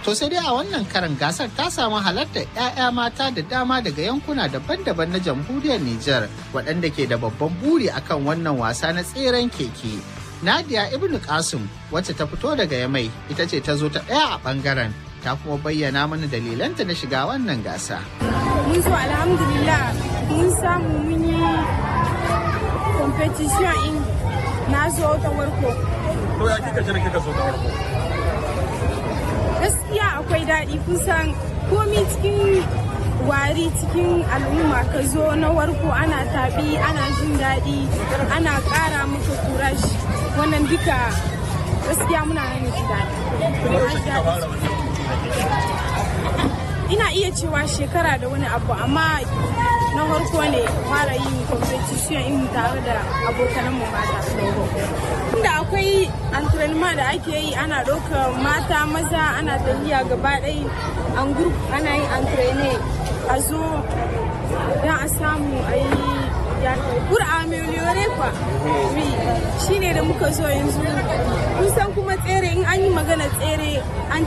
To sai dai a wannan karan gasar ta samu halartar 'ya'ya mata da dama daga yankuna daban-daban na jamhuriyar Nijar waɗanda ke da babban buri akan wannan wasa na tseren keke. Nadia Ibn Qasim wacce ta fito daga Yamai ita ce ta zo ta ɗaya a ɓangaren ta kuma bayyana mana dalilanta na shiga wannan gasa. Mun zo alhamdulillah mun samu mun yi competition in na zo ta warko. To ya kika jira kika zo ta warko? Gaskiya akwai daɗi kusan komi cikin wari cikin al'umma ka zo na warko ana taɓi ana jin daɗi ana ƙara maka kurashi wannan duka gaskiya muna nan ji daɗi. Ina iya cewa shekara da wani abu amma na farko ne fara yin competition in tare da abokanan mu mata. Inda akwai entraînement da ake yi ana ɗaukar mata maza ana tafiya gaba ɗaya an group ana yin entraîne a zo don a samu a yi pour améliorer quoi oui shine da muka zo yanzu kun san kuma tsere in an yi magana tsere an